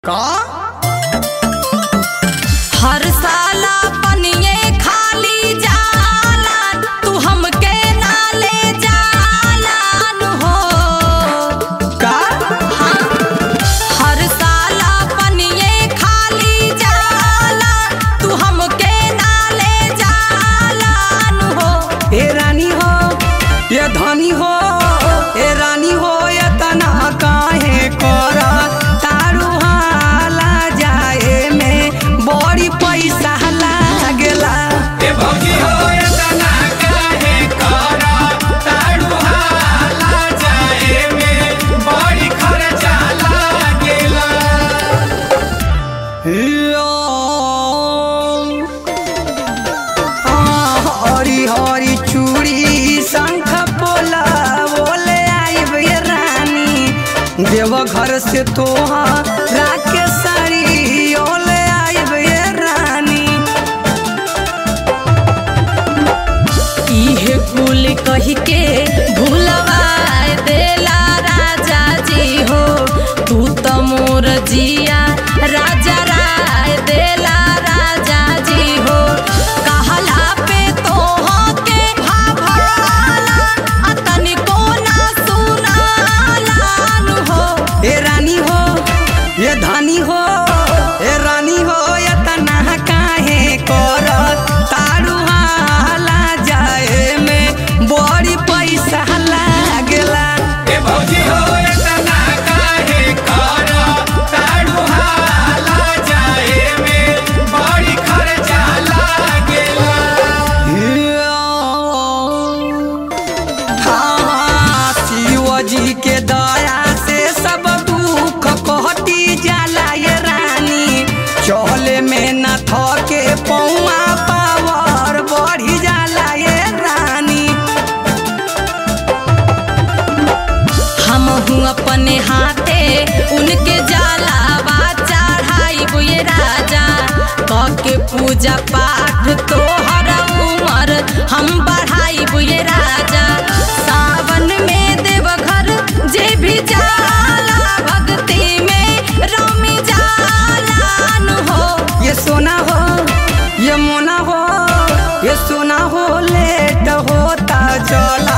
का हर साला पनिये खाली जाला तू हमके ना ले जाला नु हो का हर साला पनिये खाली जाला तू हमके ना ले जाला नु हो ए रानी हो ये धनी हो ए रानी हो ये तना काहे कर तारू हाला जाए में बड़ी पैसा लागेला ए भौजी हो ये तना काहे कर तारू हाला जाए में बड़ी खर्चा लागेला यो हरी हरी चूड़ी शंख पोला बोले आइब ये रानी देव घर से तोहरा के साड़ी ओले आइब ये रानी इहे कुल कही के भूलवा देला राजा जी हो तू तो मोर जिया राजा राय देला राजा जी हो कहला पे तो के भाभाला आ तनिको ना सुनाला नु हो ए रानी हो ये धानी हो ए रानी हो ये तना काहे कर तारू हाला जाए में बड़ी पैसा लागेला ए भौजी हो ये तना काहे कर तारू हाला जाए में बड़ी खर्चा लागेला हाँ, शिव जी के दया से सब दुख कहती जाला ये रानी चले में न थके पौआ पावर बढ़ी जाला ये रानी हम हूँ अपने हाथे उनके जलावा चढ़ाई बुए राजा के पूजा पाठ तोहर उमर हम बढ़ाई बुए राजा सावन में देवघर जे भी जाला भक्ति में रमी जाला नु हो ये सोना हो ये मोना हो ये सोना हो लेट होता चला